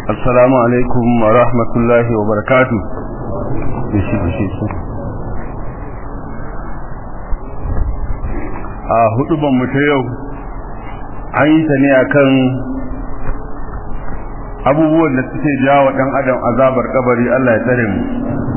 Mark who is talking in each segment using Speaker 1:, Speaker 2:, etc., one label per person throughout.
Speaker 1: assalamu alaikum wa rahmatullahi wa barakatu bishi bishi su a hudu mu ta yau an yi ta ne akan abubuwan da suke jawo dan adam azabar kabari Allah ya tsare mu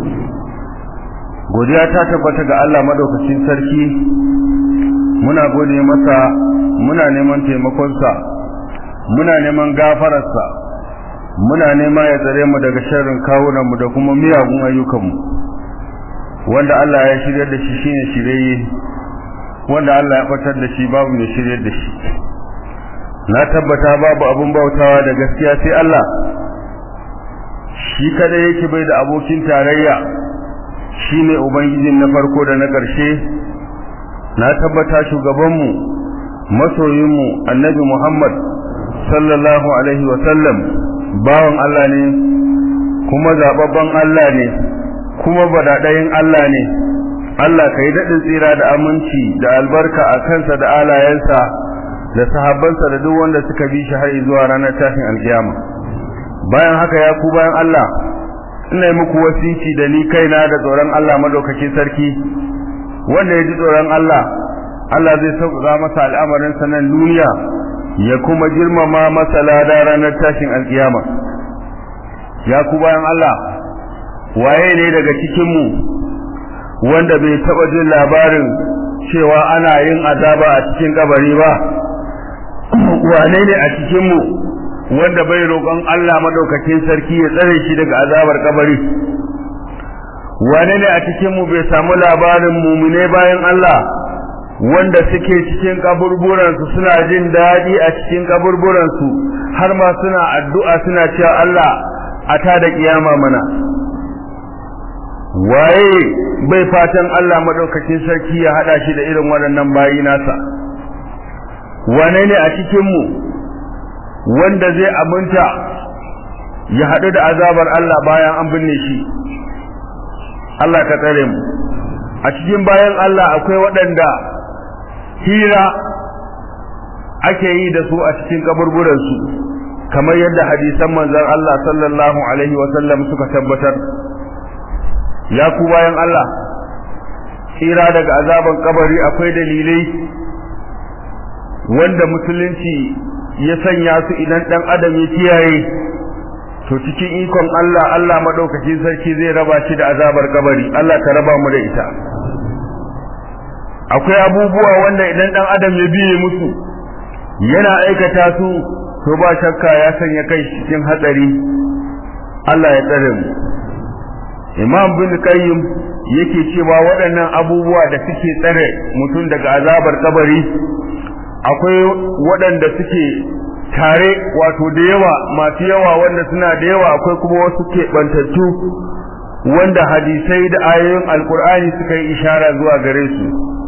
Speaker 1: godiya ta tabbata ga Allah madaukakin sarki muna gode masa muna neman taimakonsa muna neman gafararsa muna nema ya tsare mu daga sharrin kawunanmu da kuma miyagun ayyukanmu wanda Allah ya shirya da shi shine shirye wanda Allah ya fatar da shi babu ne shirye da shi na tabbata babu abun bautawa da gaskiya sai Allah shi kada yake bai da abokin tarayya shine ubangijin na farko da na ƙarshe na tabbata shugabanmu masoyinmu annabi Muhammad sallallahu alaihi wa sallam bawan Allah ne kuma zababban Allah ne kuma badadayin Allah ne Allah kai daɗin tsira da aminci da albarka a kansa da alayensa da sahabbansa da duk wanda suka bi shi har zuwa ranar tashin alkiyama bayan haka ya ku bayan Allah ina yi muku wasici da ni kaina da tsoron Allah madaukakin sarki wanda ya ji tsoron Allah Allah zai sauƙaƙa masa al'amarin sanan duniya ya kuma girmama masa lada ranar tashin alkiyama ya ku bayan Allah waye ne daga cikin mu wanda bai taba jin labarin cewa ana yin azaba a cikin kabari ba wane ne a cikin mu wanda bai roƙon Allah madaukakin sarki ya tsare shi daga azabar kabari wane ne a cikin mu bai samu labarin mumune bayan Allah wanda suke cikin kaburburansu suna jin daɗi a cikin kaburburansu har ma suna addu'a suna cewa Allah a ta da kiyama mana waye bai fatan Allah madaukakin sarki ya hada shi da irin waɗannan bayi nasa wane ne a cikin mu wanda zai aminta ya haɗu da azabar Allah bayan an binne shi Allah ka tsare mu a cikin bayan Allah akwai waɗanda hira ake yi da su a cikin kaburburansu kamar yadda hadisan manzon Allah sallallahu alaihi wa sallam suka tabbatar ya ku bayan Allah hira daga azaban kabari akwai dalilai wanda musulunci ya sanya su idan dan adam ya kiyaye to cikin ikon Allah Allah madaukakin sarki zai raba shi da azabar kabari Allah ka raba mu da ita akwai abubuwa wanda idan dan adam ya biye musu yana aikata su to ba shakka ya sanya kai cikin hatsari Allah ya tsare mu Imam bin Qayyim yake cewa waɗannan abubuwa da suke tsare mutum daga azabar kabari akwai waɗanda suke tare wato da yawa masu yawa wanda suna da yawa akwai kuma wasu keɓantattu wanda hadisai da ayoyin alkur'ani suka yi ishara zuwa gare su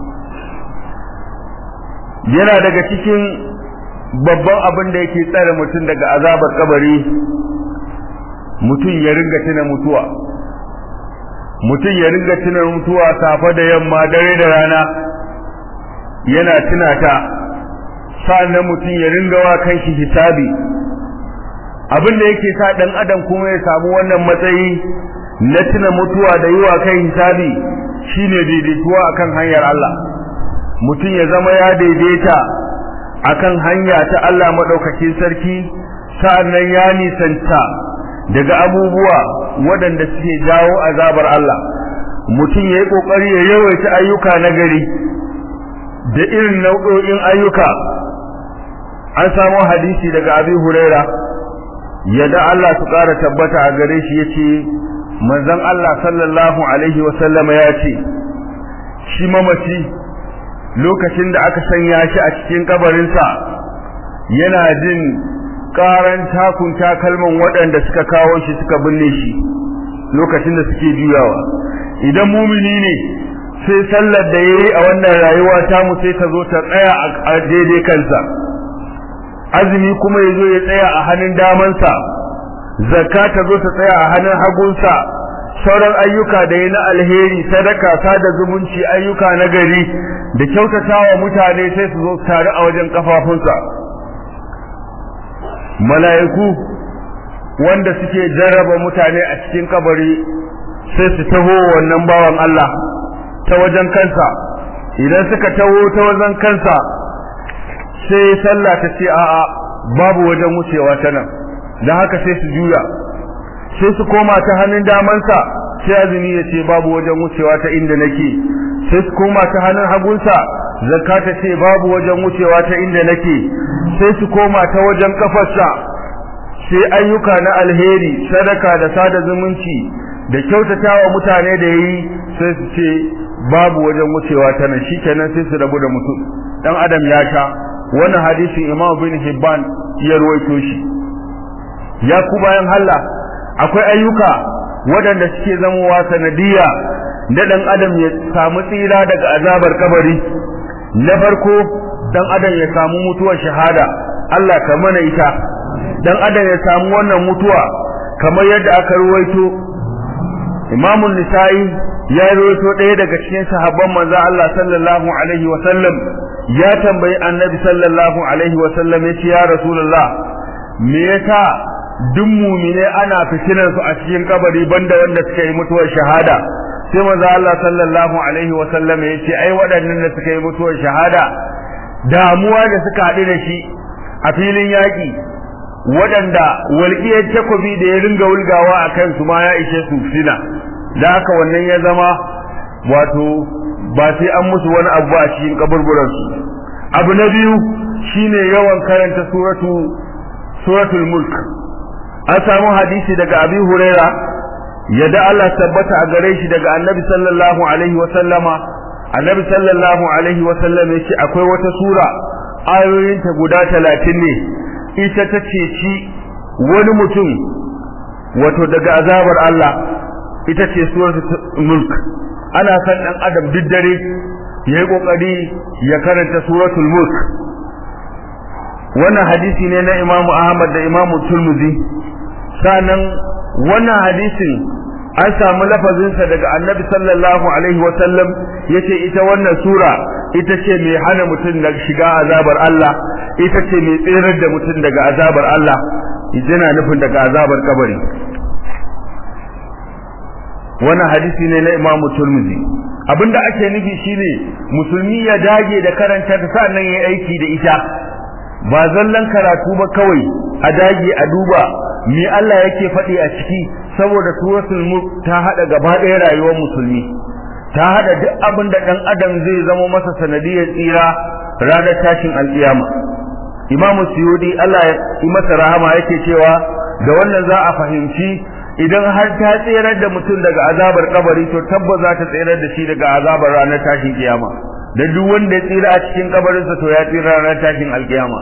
Speaker 1: yana daga cikin babban abin da yake tsare mutum daga azabar kabari mutum ya ringa tuna mutuwa mutum ya ringa tuna mutuwa safe da yamma dare da rana yana tuna ta sa'annan mutum ya ringa wa kanshi hisabi abin da yake sa dan adam kuma ya samu wannan matsayi na tuna mutuwa da yi wa kai hisabi shine daidaituwa akan hanyar Allah mutum ya zama ya daidaita akan hanya ta Allah madaukakin sarki sa'annan ya nisanta daga abubuwa waɗanda suke jawo azabar Allah mutum ya yi ƙoƙari ya yawaita ayyuka na gari da irin nau'o'in ayyuka an samu hadisi daga abi huraira yadda Allah su ƙara tabbata a gare shi ya ce manzon Allah sallallahu alaihi wasallama ya ce shi mamaci lokacin da aka sanya shi a cikin kabarinsa yana jin karan takun takalman waɗanda suka kawo shi suka binne shi lokacin da suke juyawa idan mumini ne sai sallar da yayi a wannan rayuwa ta mu sai ta zo ta tsaya a daidai kansa azumi kuma ya zo ya tsaya a hannun damansa zakka ta zo ta tsaya a hannun hagunsa sauran ayyuka da ya na alheri sadaka sada zumunci ayyuka na gari da kyautatawa mutane sai su zo tare a wajen kafafunsa mala'iku wanda suke jarraba mutane a cikin kabari sai su taho wannan bawan Allah ta wajen kansa idan suka taho ta wajen kansa sai sallah ta ce a'a babu wajen wucewa ta nan dan haka sai su juya sai su koma ta hannun damansa sai azumi ya ce babu wajen wucewa ta inda nake sai su koma ta hannun hagunsa zakka ta ce babu wajen wucewa ta inda nake sai su koma ta wajen kafarsa sai ayyuka na alheri sadaka da sada zumunci da kyautatawa mutane da yi sai su ce babu wajen wucewa ta nan shikenan sai su rabu da mutum dan adam ya sha wannan hadisin Imam bin Hibban ya ruwaito shi ya ku bayan Allah akwai ayyuka waɗanda suke zamowa sanadiyya da dan adam ya samu tsira daga azabar kabari na farko dan adam ya samu mutuwar shahada Allah ka mana ita dan adam ya samu wannan mutuwa kamar yadda aka ruwaito Imam Nisa'i ya ruwaito ɗaya daga cikin sahabban manzo Allah sallallahu alaihi wa sallam ya tambayi Annabi sallallahu alaihi wa sallam yace ya Rasulullah me yasa duk mumine ana fitinar su a cikin kabari banda wanda suka yi mutuwar shahada sai manzo Allah sallallahu alaihi wa sallam yace ai waɗannan da suka yi mutuwar shahada damuwa da suka haɗu da shi a filin yaƙi waɗanda walƙiyar takobi da ya ringa wulgawa a kansu ma ya ishe su sina da haka wannan ya zama wato ba sai an musu wani abu a cikin kaburburansu abu na biyu shine yawan karanta suratu suratul mulk an samu hadisi daga abi huraira yadda Allah tabbata a gare shi daga annabi sallallahu alaihi wa sallama annabi sallallahu alaihi wa sallam yace akwai wata sura ayoyinta guda talatin ne ita ta ceci wani mutum wato daga azabar Allah ita ce suratul mulk ana san dan adam duk dare yayi kokari ya karanta suratul mulk wannan hadisi ne na Imam Ahmad da Imam Tirmidhi sanan wannan hadisin an samu lafazinsa daga Annabi sallallahu alaihi wa sallam yace ita wannan sura ita ce mai hana mutum daga shiga azabar Allah ita ce mai tsirar da mutum daga azabar Allah yana nufin daga azabar kabari wannan hadisi ne na Imam Tirmidhi abinda ake nufi shine musulmi ya dage da karanta ta sannan yayi aiki da ita ba zallan karatu ba kawai a dage a duba me Allah yake faɗi a ciki saboda suratul mulk ta hada gaba ɗaya rayuwar musulmi ta hada duk abin da dan adam zai zama masa sanadiyar tsira ranar tashin alkiyama Imam Suyudi Allah ya yi masa rahama yake cewa da wannan za a fahimci idan har ta tserar da mutum daga azabar kabari to tabbas za ta tserar da shi daga azabar ranar tashin kiyama da duk wanda ya tsira a cikin kabarinsa to ya tsira ranar tashin alkiyama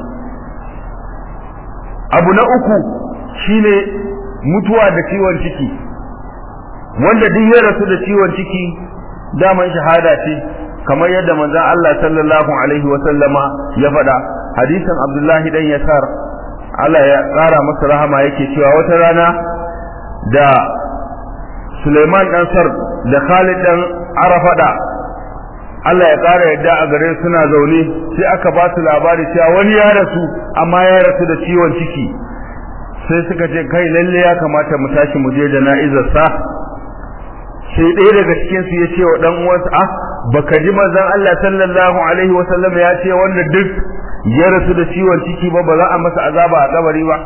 Speaker 1: abu na uku shine mutuwa da ciwon ciki wanda duk ya rasu da ciwon ciki daman shahada ce kamar yadda manzon Allah sallallahu alaihi wa sallama ya faɗa hadisin Abdullahi dan Yasar Allah ya ƙara masa rahama yake cewa wata rana da Suleiman dan Sar da Khalid dan Arafada Allah ya ƙara yadda a gare suna zaune sai aka ba su labari cewa wani ya rasu amma ya rasu da ciwon ciki sai suka ce kai lalle ya kamata mu tashi mu je jana'izar sa sai ɗaya daga cikin su ya ce wa dan uwansa ah baka ji manzon Allah sallallahu alaihi wa sallam ya ce wanda duk ya rasu da ciwon ciki ba ba za a masa azaba a kabari ba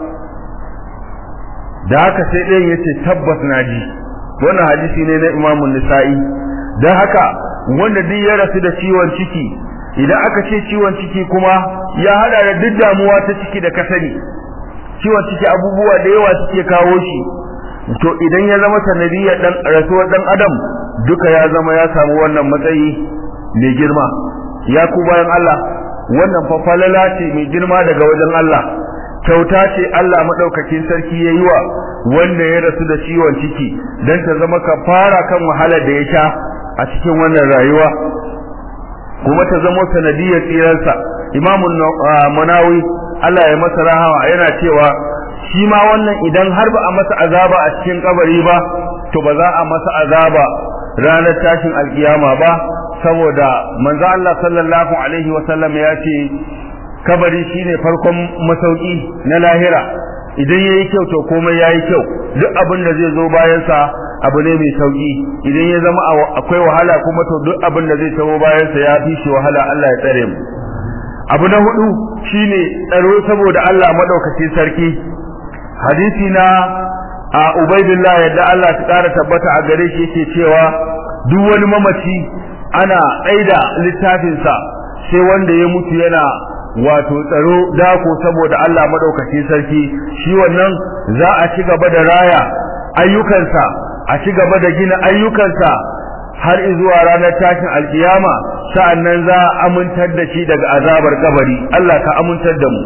Speaker 1: da haka sai ɗayan ya ce tabbas na ji wannan hadisi ne na imamun nisa'i don haka wanda duk ya rasu da ciwon ciki idan aka ce ciwon ciki kuma ya hada da duk damuwa ta ciki da kasani ciwon ciki abubuwa da yawa suke kawo shi to idan ya zama sanadiyar dan rasuwar dan adam duka ya zama ya samu wannan matsayi mai girma ya ku bayan Allah wannan fa falala ce mai girma daga wajen Allah kyauta ce Allah madaukakin sarki yayi wa wanda ya rasu da ciwon ciki dan ta zama kafara kan wahalar da ya sha a cikin wannan rayuwa kuma ta zama sanadiyar tsiransa imamun manawi Allah ya masa rahama yana cewa shi ma wannan idan har ba a masa azaba a cikin kabari ba to ba za a masa azaba ranar tashin alkiyama ba saboda manzo Allah sallallahu alaihi wa sallam ya ce kabari shine farkon masauki na lahira idan yayi kyau to komai yayi kyau duk abin da zai zo bayan sa abu ne mai sauki idan ya zama akwai wahala kuma to duk abin da zai tawo bayan sa ya fi shi wahala Allah ya tsare mu abu na hudu shine tsaro saboda Allah madaukakin sarki hadisi na a ubaidillah yadda Allah ta kara tabbata a gare shi yake cewa duk wani mamaci ana tsaida littafin sa sai wanda ya mutu yana wato tsaro dako saboda Allah madaukakin sarki shi wannan za a ci gaba da raya ayyukansa a ci gaba da gina ayyukansa har zuwa ranar tashin alkiyama sa'annan za a amintar da shi daga azabar kabari Allah ka amintar da mu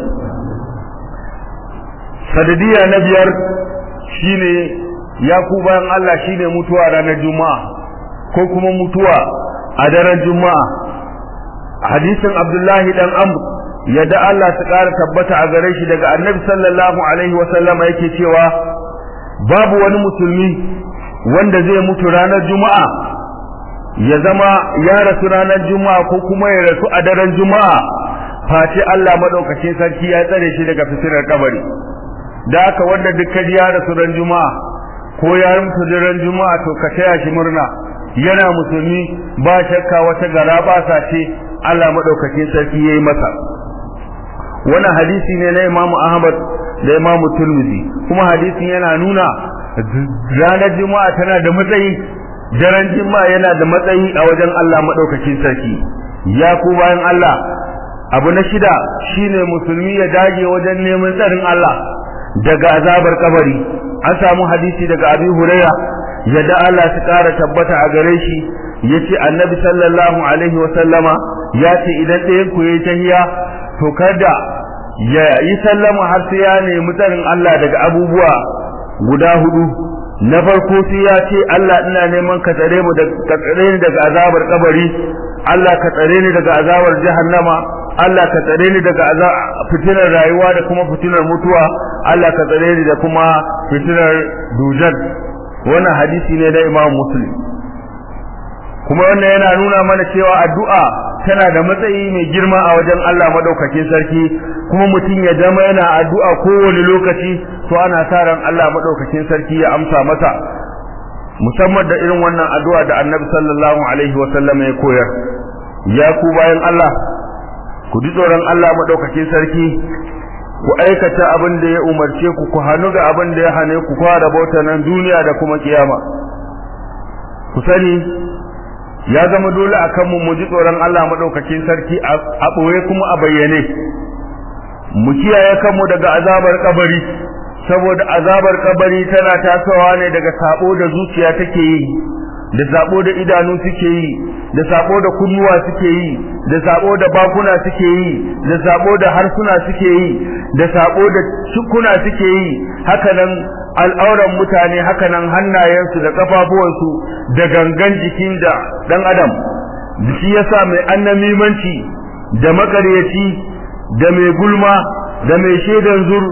Speaker 1: sadadiya na biyar shine ya ku bayan Allah shine mutuwa ranar juma'a ko kuma mutuwa a daren juma'a hadisin Abdullahi dan Amr yadda Allah ta ƙara tabbata a gare shi daga Annabi sallallahu alaihi wa sallama yake cewa babu wani musulmi wanda zai mutu ranar juma'a ya zama ya rasu ranar juma'a ko kuma ya rasu a daren juma'a face Allah madaukakin sarki ya tsare shi daga fitinar kabari da haka wanda dukkan ya rasu ran juma'a ko ya mutu ran juma'a to ka taya shi murna yana musulmi ba shakka wata gara ba sa ce Allah madaukakin sarki yayi masa wannan hadisi ne na Imam Ahmad da Imam Tirmidhi kuma hadisin yana nuna ranar juma'a tana da matsayi daren juma'a yana da matsayi a wajen Allah madaukakin sarki ya ku bayan Allah abu na shida shine musulmi ya dage wajen neman tsarin Allah daga azabar kabari an samu hadisi daga Abi Huraira yadda Allah ta kara tabbata a gare shi yace Annabi sallallahu alaihi wa sallama yace idan ɗayan ku yayi tahiya to kada ya yi sallama har sai ya nemi tsarin Allah daga abubuwa guda hudu na farko sai ya ce Allah ina neman ka tsare mu daga ka tsare ni daga azabar kabari Allah ka tsare ni daga azabar jahannama Allah ka tsare ni daga fitinar rayuwa da kuma fitinar mutuwa Allah ka tsare ni da kuma fitinar dujal wannan hadisi ne da Imam Muslim kuma wannan yana nuna mana cewa addu'a tana da matsayi mai girma a wajen Allah madaukakin sarki kuma mutum ya zama yana addu'a kowane lokaci to ana sa ran Allah madaukakin sarki ya amsa masa musamman da irin wannan addu'a da Annabi sallallahu alaihi wa sallam ya koyar ya ku bayan Allah ku ji tsoron Allah madaukakin sarki ku aikata abin da ya umarce ku ku hannu ga abin da ya hane ku fara bauta nan duniya da kuma kiyama ku sani ya zama dole akan mu mu ji tsoron Allah madaukakin sarki a boye kuma a bayyane mu kiyaye kanmu daga azabar kabari saboda azabar kabari tana tasowa ne daga sabo da zuciya take yi da sabo da idanu suke yi da sabo da kunnuwa suke yi da sabo da bakuna suke yi da sabo da harsuna suke yi da sabo da cikuna suke yi haka nan al'auran mutane haka nan hannayensu da kafafuwansu da gangan jikin da dan adam shi yasa mai annamimanci da makaryaci da mai gulma da mai shaidan zur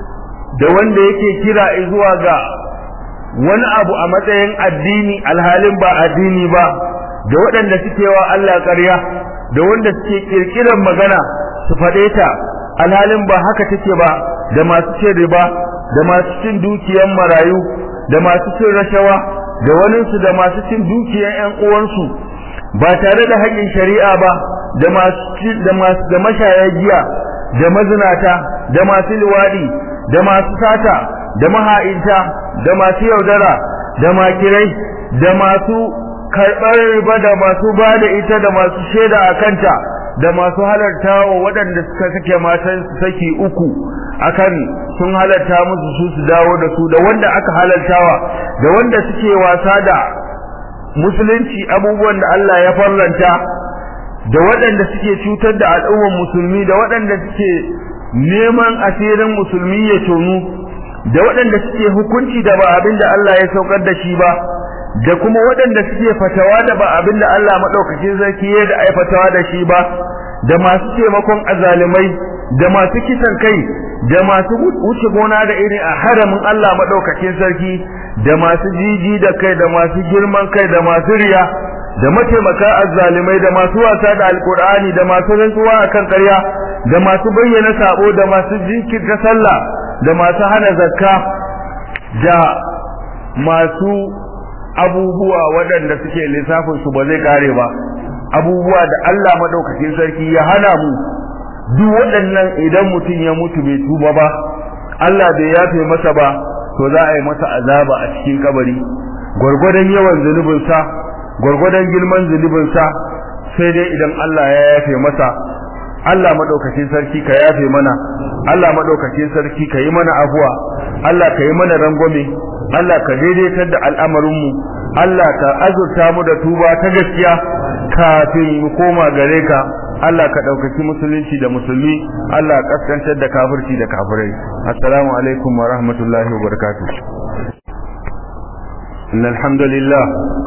Speaker 1: da wanda yake kira zuwa ga wani abu a matsayin addini alhalin ba addini ba da waɗanda suke wa Allah ƙarya da wanda suke kirkiran magana su faɗe ta alhalin ba haka take ba da masu cin riba da masu cin dukiyan marayu da masu cin rashawa da waninsu da masu cin dukiyan ƴan uwansu ba tare da haƙƙin shari'a ba da masu da masu da mashaya giya da mazinata da masu liwadi da masu sata da maha'inta da masu yaudara da makirai da masu karɓar riba da masu ba da ita da masu shaida a kanta da masu halarta wa waɗanda suka sake matan saki uku akan sun halarta musu su su dawo da su da wanda aka halartawa da wanda suke wasa da musulunci abubuwan da Allah ya farlanta da waɗanda suke cutar da al'ummar musulmi da waɗanda suke neman asirin musulmi ya tonu da waɗanda suke hukunci da ba abin da Allah ya saukar da shi ba da kuma waɗanda suke fatawa da ba abin da Allah maɗaukakin sarki ya da ai fatawa da shi ba da masu taimakon azalimai da masu kisan kai da masu wuce gona da iri a haramin Allah maɗaukakin sarki da masu jiji da kai da masu girman kai da masu riya da mataimaka azzalimai da masu wasa da alkur'ani da masu rantsuwa akan ƙarya da masu bayyana sabo da masu jinkirta sallah da masu hana zakka da masu abubuwa waɗanda suke lissafin su ba zai kare ba abubuwa da Allah madaukakin sarki ya hana mu duk waɗannan idan mutum ya mutu bai tuba ba Allah bai yafe masa ba to za a yi masa azaba a cikin kabari gwargwadon yawan zunubinsa gwargwadon girman zunubinsa sai dai idan Allah ya yafe masa Allah madaukakin sarki ka yafe mana Allah madaukakin sarki ka yi mana afuwa Allah ka yi mana rangwame Allah ka daidaitar da al'amarinmu Allah ka azurta mu da tuba ta gaskiya kafin mu koma gare ka Allah ka ɗaukaki musulunci da musulmi Allah kaskantar da kafirci da kafirai assalamu alaikum wa rahmatullahi wa barakatuh إن الحمد لله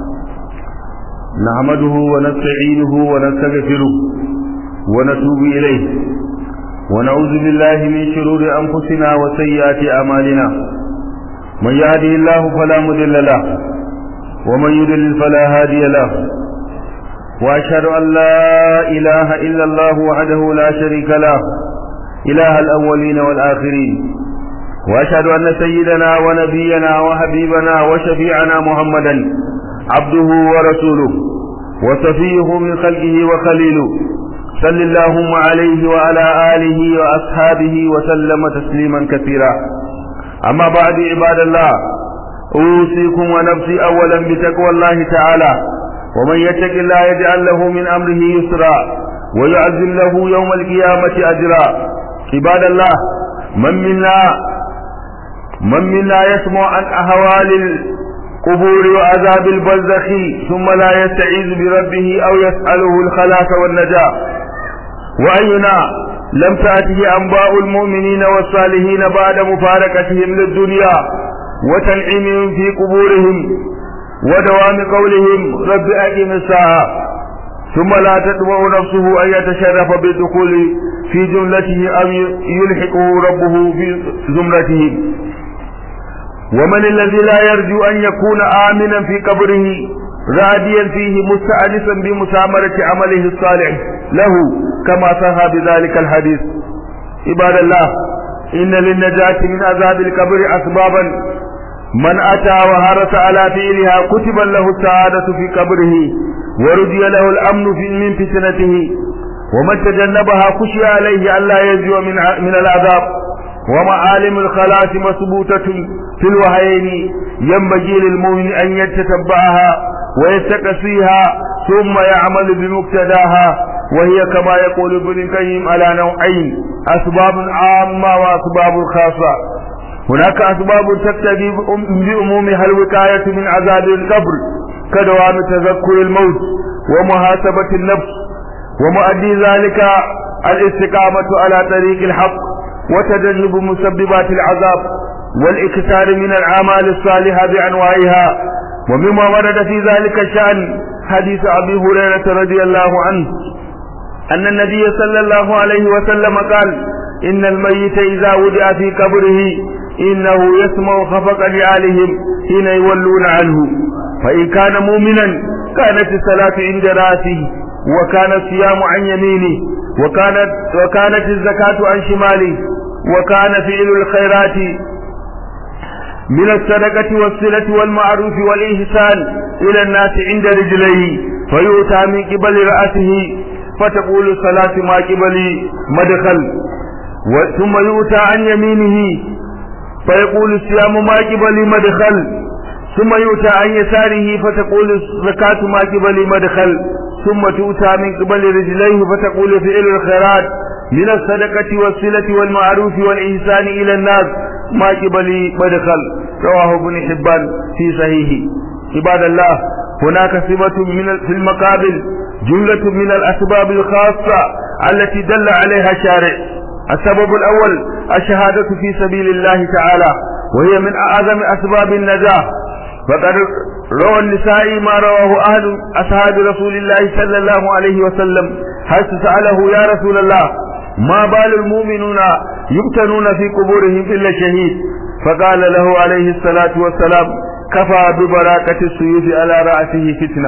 Speaker 1: نحمده ونستعينه ونستغفره ونتوب إليه ونعوذ بالله من شرور أنفسنا وسيئات أعمالنا من يهده الله فلا مضل له ومن يضلل فلا هادي له وأشهد أن لا إله إلا الله وحده لا شريك له إله الأولين والآخرين وأشهد أن سيدنا ونبينا وحبيبنا وشفيعنا محمدا عبده ورسوله وصفيه من خلقه وخليله صل اللهم عليه وعلى آله وأصحابه وسلم تسليما كثيرا أما بعد عباد الله أوصيكم ونفسي أولا بتقوى الله تعالى ومن يتق الله يجعل له من أمره يسرا ويعزل له يوم القيامة أجرا عباد الله من منا من منا يسمع عن أهوال القبور وعذاب البرزخ ثم لا يستعيذ بربه أو يسأله الخلاص والنجاة وأينا لم تأته أنباء المؤمنين والصالحين بعد مفارقتهم للدنيا وتنعيمهم في قبورهم ودوام قولهم رب أقم الساعة ثم لا تطمع نفسه أن يتشرف بالدخول في جملته أو يلحقه ربه في زمرته ومن الذي لا يرجو أن يكون آمنا في قبره راديا فيه مستأنسا بمسامرة عمله الصالح له كما صح بذلك الحديث عباد الله إن للنجاة من عذاب القبر أسبابا من أتى وهرس على فعلها كتب له السعادة في قبره ورجي له الأمن في من فتنته ومن تجنبها خشي عليه ألا ينجو من من العذاب ومعالم الخلاص مثبوتة في الوهيين ينبغي للمؤمن أن يتتبعها ويستقصيها ثم يعمل بمقتداها وهي كما يقول ابن القيم على نوعين أسباب عامة وأسباب خاصة هناك أسباب تقتضي بأمومها الوقاية من عذاب القبر كدوام تذكر الموت ومحاسبة النفس ومؤدي ذلك الاستقامة على طريق الحق وتجنب مسببات العذاب والإكثار من الأعمال الصالحة بأنواعها ومما ورد في ذلك الشأن حديث أبي هريرة رضي الله عنه أن النبي صلى الله عليه وسلم قال إن الميت إذا وضع في قبره إنه يسمع خفق نعالهم حين يولون عنه فإن كان مؤمنا كانت الصلاة عند رأسه وكان الصيام عن يمينه وكانت وكانت الزكاة عن شماله وكان فعل الخيرات من الصدقة والصلة والمعروف والإحسان إلى الناس عند رجليه فيؤتى من قبل رأسه فتقول الصلاة ما قبل مدخل ثم يؤتى عن يمينه فيقول الصيام ما قبل مدخل ثم يؤتى عن يساره فتقول الزكاة ما قبل مدخل ثم تؤتى من قبل رجليه فتقول فعل الخيرات من الصدقة والصلة والمعروف والإحسان إلى الناس ما قبل مدخل رواه ابن حبان في صحيحه عباد الله هناك صفة من في المقابل جملة من الأسباب الخاصة التي دل عليها الشارع السبب الأول الشهادة في سبيل الله تعالى وهي من أعظم أسباب النجاة فقد روى النساء ما رواه أهل أصحاب رسول الله صلى الله عليه وسلم حيث سأله يا رسول الله ما بال المؤمنون يبتنون في قبورهم إلا شهيد فقال له عليه الصلاة والسلام كفى ببراكة السيوف على رأسه فتنة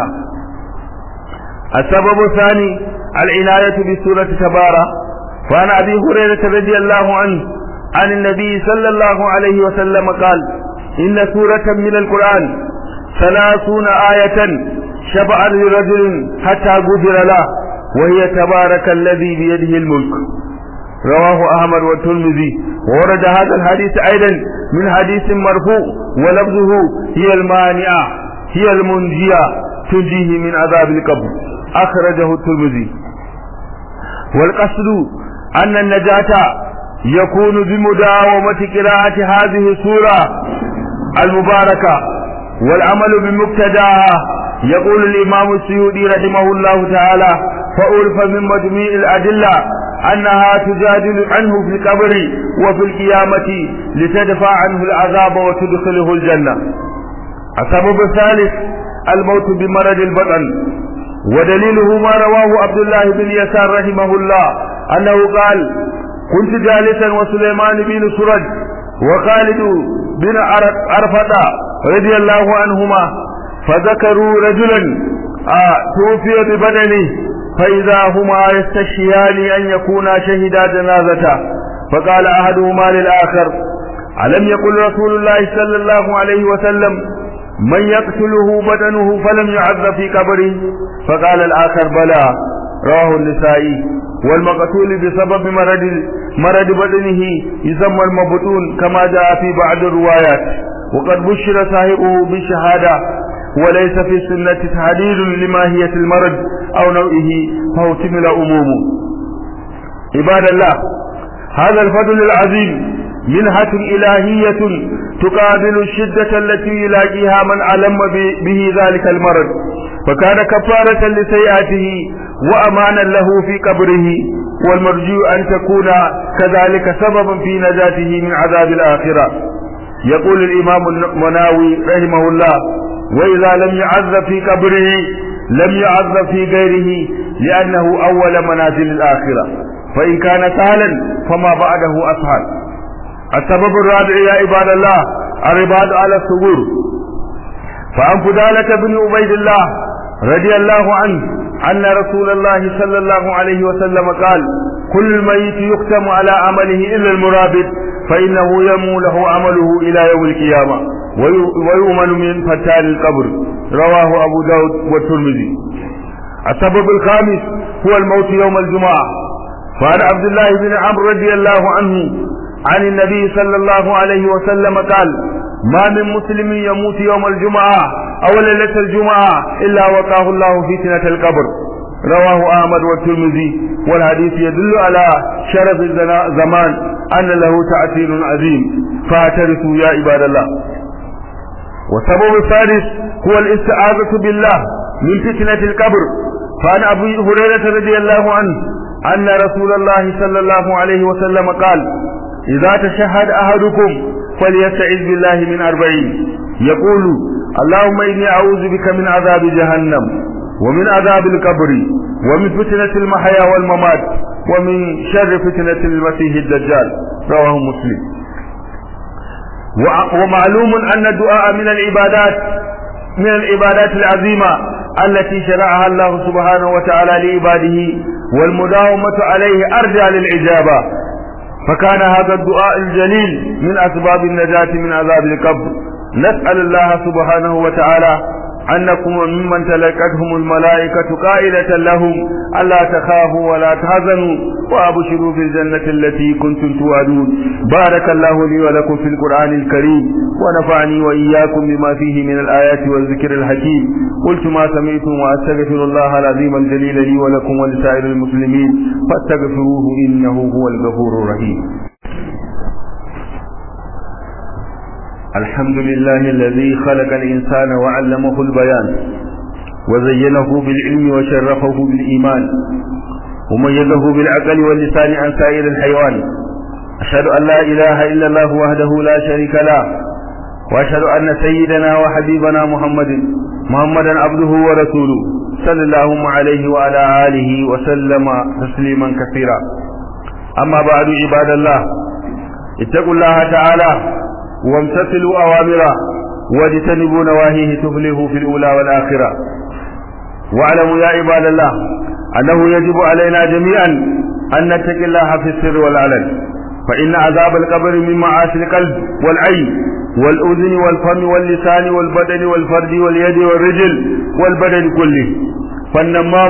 Speaker 1: السبب الثاني العناية بسورة تبارة وعن أبي هريرة رضي الله عنه عن النبي صلى الله عليه وسلم قال إن سورة من القرآن ثلاثون آية شفعا لرجل حتى غفر له وهي تبارك الذي بيده الملك رواه أحمد والترمذي وورد هذا الحديث أيضا من حديث مرفوع ولفظه هي المانعة هي المنجية تنجيه من عذاب القبر أخرجه الترمذي والقصد أن النجاة يكون بمداومة قراءة هذه السورة المباركة والعمل بمقتداها يقول الإمام السيودي رحمه الله تعالى فأعرف من مجموع الأدلة أنها تجادل عنه في القبر وفي القيامة لتدفع عنه العذاب وتدخله الجنة السبب الثالث الموت بمرض البطن ودليله ما رواه عبد الله بن يسار رحمه الله أنه قال كنت جالسا وسليمان بن سرج وخالد بن عرفة رضي الله عنهما فذكروا رجلا آه توفي ببدنه فإذا هما يستشهيان أن يكونا شهدا جنازته فقال أحدهما للآخر ألم يقل رسول الله صلى الله عليه وسلم من يقتله بدنه فلم يعذب في قبره فقال الآخر بلى رواه النسائي والمقتول بسبب مرض مرض بدنه يسمى المبطون كما جاء في بعض الروايات وقد بشر صاحبه بالشهادة وليس في السنة تحديد لماهية المرض أو نوعه فهو تمل أمومه عباد الله هذا الفضل العظيم منحة إلهية تقابل الشدة التي يلاقيها من علم به ذلك المرض فكان كفارة لسيئاته وأمانا له في قبره والمرجو أن تكون كذلك سببا في نجاته من عذاب الآخرة يقول الإمام المناوي رحمه الله وإذا لم يعذب في قبره لم يعذب في غيره لأنه أول منازل الآخرة فإن كان سهلا فما بعده أسهل السبب الرابع يا عباد الله الرباط على الصبور فعن فدالة بن عبيد الله رضي الله عنه أن رسول الله صلى الله عليه وسلم قال كل الميت يختم على عمله إلا المرابط فإنه يمو له عمله إلى يوم القيامة ويؤمن من فتان القبر رواه أبو داود والترمذي السبب الخامس هو الموت يوم الجمعة فعن عبد الله بن عمرو رضي الله عنه عن النبي صلى الله عليه وسلم قال ما من مسلم يموت يوم الجمعة أو ليلة الجمعة إلا وقاه الله فتنة القبر رواه أحمد والترمذي والحديث يدل على شرف الزمان أن له تأثير عظيم فاعترفوا يا عباد الله والسبب الثالث هو الاستعاذة بالله من فتنة القبر فعن أبي هريرة رضي الله عنه أن رسول الله صلى الله عليه وسلم قال إذا تشهد أحدكم فليستعذ بالله من أربعين يقول اللهم إني أعوذ بك من عذاب جهنم ومن عذاب القبر ومن فتنة المحيا والممات ومن شر فتنة المسيح الدجال رواه مسلم ومعلوم أن الدعاء من العبادات من العبادات العظيمة التي شرعها الله سبحانه وتعالى لعباده والمداومة عليه أرجى للإجابة فكان هذا الدعاء الجليل من أسباب النجاة من عذاب القبر نسأل الله سبحانه وتعالى أن نكون ممن تلقتهم الملائكة قائلة لهم ألا تخافوا ولا تحزنوا وأبشروا بالجنة التي كنتم توعدون بارك الله لي ولكم في القرآن الكريم ونفعني وإياكم بما فيه من الآيات والذكر الحكيم قلت ما سمعتم وأستغفر الله العظيم الجليل لي ولكم ولسائر المسلمين فاستغفروه إنه هو الغفور الرحيم الحمد لله الذي خلق الإنسان وعلمه البيان وزينه بالعلم وشرفه بالإيمان وميزه بالعقل واللسان عن سائر الحيوان أشهد أن لا إله إلا الله وحده لا شريك له وأشهد أن سيدنا وحبيبنا محمد محمدا عبده ورسوله صلى الله عليه وعلى آله وسلم تسليما كثيرا أما بعد عباد الله اتقوا الله تعالى وامتثلوا أوامره واجتنبوا نواهيه تفلحوا في الأولى والآخرة واعلموا يا عباد الله أنه يجب علينا جميعا أن نتقي الله في السر والعلن فإن عذاب القبر من معاصي القلب والعين والأذن والفم واللسان والبدن والفرج واليد والرجل والبدن كله فالنمام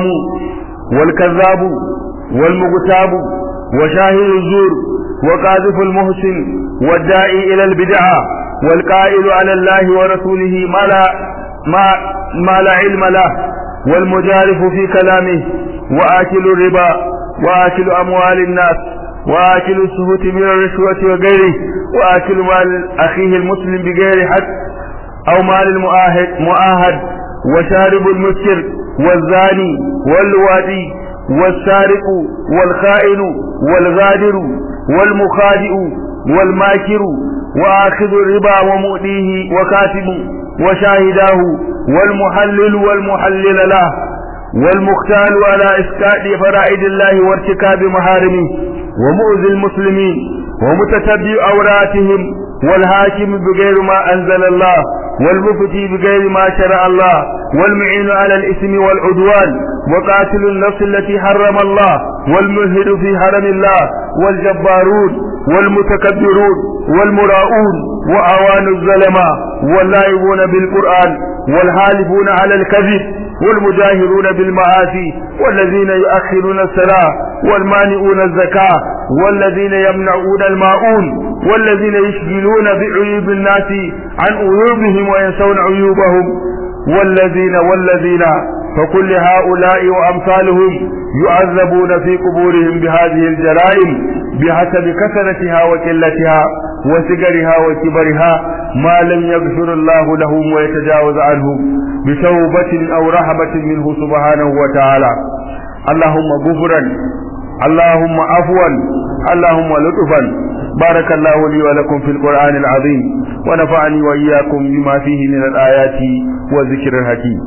Speaker 1: والكذاب والمغتاب وشاهد الزور وقاذف المحسن والداعي إلى البدعة والقائل على الله ورسوله ما لا ما, ما لا علم له والمجارف في كلامه وآكل الربا وآكل أموال الناس وآكل السهوت من الرشوة وغيره وآكل مال أخيه المسلم بغير حق أو مال المؤاهد مؤاهد وشارب المسكر والزاني والوادي والسارق والخائن والغادر والمخادئ والماكر وآخذ الربا ومؤديه وكاتب وشاهداه والمحلل والمحلل له والمختال على إسكاء فرائد الله وارتكاب محارمه ومؤذي المسلمين ومتتبع أوراتهم والهاكم بغير ما أنزل الله والمفتي بغير ما شرع الله والمعين على الإثم والعدوان وقاتل النفس التي حرم الله والملحد في حرم الله والجبارون والمتكبرون والمراؤون وأوان الظلماء واللاعبون بالقرآن والحالفون على الكذب والمجاهرون بالمعاصي والذين يؤخرون الصلاة والمانعون الزكاة والذين يمنعون الماؤون والذين يشغلون بعيوب الناس عن عيوبهم وينسون عيوبهم والذين والذين فكل هؤلاء وأمثالهم يعذبون في قبورهم بهذه الجرائم بحسب كثرتها وقلتها وسجرها وكبرها ما لم يغفر الله لهم ويتجاوز عنهم بتوبة أو رحمة منه سبحانه وتعالى اللهم غفرا اللهم عفوا اللهم لطفا بارك الله لي ولكم في القرآن العظيم ونفعني وإياكم بما فيه من الآيات والذكر الحكيم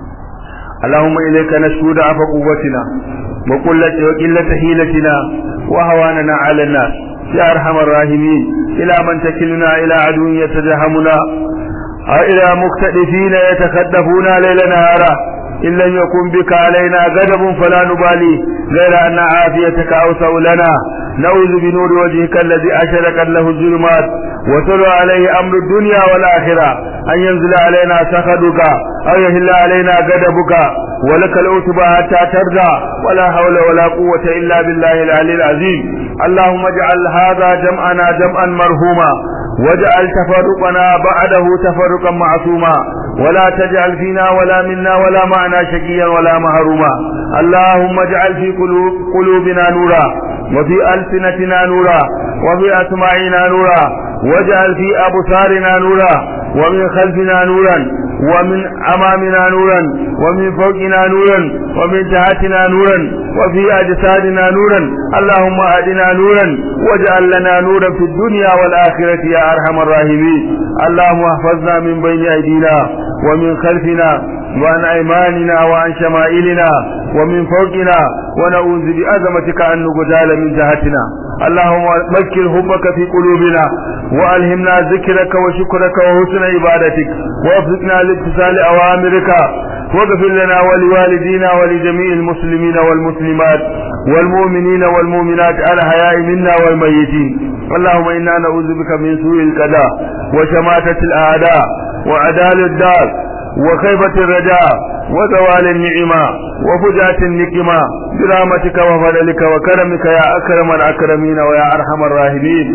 Speaker 1: اللهم إليك نشكو ضعف قوتنا وقلة وقلة حيلتنا وهواننا على الناس يا أرحم الراحمين إلى من تكلنا إلى عدو يتجهمنا أو إلى مكتئفين يتخدفون ليل نهارا إن لم يكن بك علينا غضب فلا نبالي غير أن عافيتك أوسع لنا نعوذ بنور وجهك الذي أشركت له الظلمات وتلو عليه أمر الدنيا والآخرة أن ينزل علينا سخطك أو يهل علينا غضبك ولك العتبى حتى ترضى ولا حول ولا قوة إلا بالله العلي العظيم اللهم اجعل هذا جمعنا جمعا مرهوما واجعل تفرقنا بعده تفرقا معصوما ولا تجعل فينا ولا منا ولا معنا شقيا ولا محروما اللهم اجعل في قلوب قلوبنا نورا وفي ألسنتنا نورا وفي أسماعنا نورا واجعل في أبصارنا نورا ومن خلفنا نورا ومن أمامنا نورا ومن فوقنا نورا ومن تحتنا نورا وفي أجسادنا نورا اللهم أهدنا نورا واجعل لنا نورا في الدنيا والآخرة يا أرحم الراحمين اللهم احفظنا من بين أيدينا ومن خلفنا وعن أيماننا وعن شمائلنا ومن فوقنا ونعوذ بعظمتك أن نغتال من جهتنا اللهم مكن حبك في قلوبنا وألهمنا ذكرك وشكرك وحسن عبادتك ووفقنا لامتثال أوامرك واغفر لنا ولوالدينا ولجميع المسلمين والمسلمات والمؤمنين والمؤمنات الحياء منا والميتين اللهم إنا نعوذ بك من سوء القضاء وشماتة الأعداء وعدال الدار وخيبة الرجاء وزوال النعمة وفجاة النكمة برحمتك وفضلك وكرمك يا أكرم الأكرمين ويا أرحم الراحمين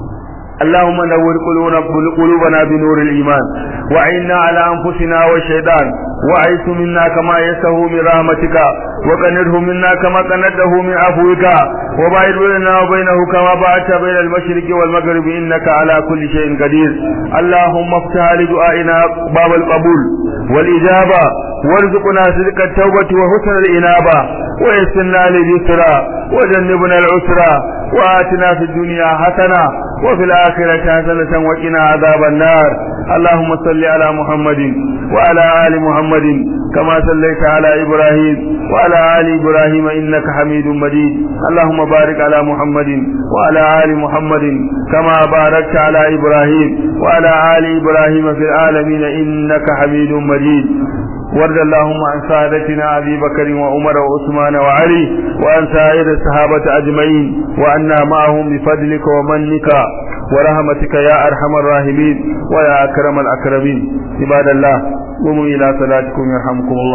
Speaker 1: اللهم نور قلوبنا بنور الإيمان وعنا على أنفسنا والشيطان وعيس منا كما يسه من رحمتك وقنره منا كما قنده من عفوك وباعد بيننا وبينه كما باعدت بين المشرق والمغرب إنك على كل شيء قدير اللهم افتح لدعائنا باب القبول والإجابة وارزقنا صدق التوبة وحسن الإنابة ويسرنا لليسرى وجنبنا العسرى وآتنا في الدنيا حسنة وفي الآخرة حسنة وقنا عذاب النار اللهم صل على محمد وعلى آل محمد كما صليت على إبراهيم وعلى آل إبراهيم إنك حميد مجيد اللهم بارك على محمد وعلى آل محمد كما باركت على إبراهيم وعلى آل إبراهيم في العالمين إنك حميد مجيد وارض اللهم عن سادتنا أبي بكر وعمر وعثمان وعلي وعن سائر الصحابة أجمعين وعنا معهم بفضلك ومنك ورحمتك يا أرحم الراحمين ويا أكرم الأكرمين عباد الله قوموا إلى صلاتكم يرحمكم الله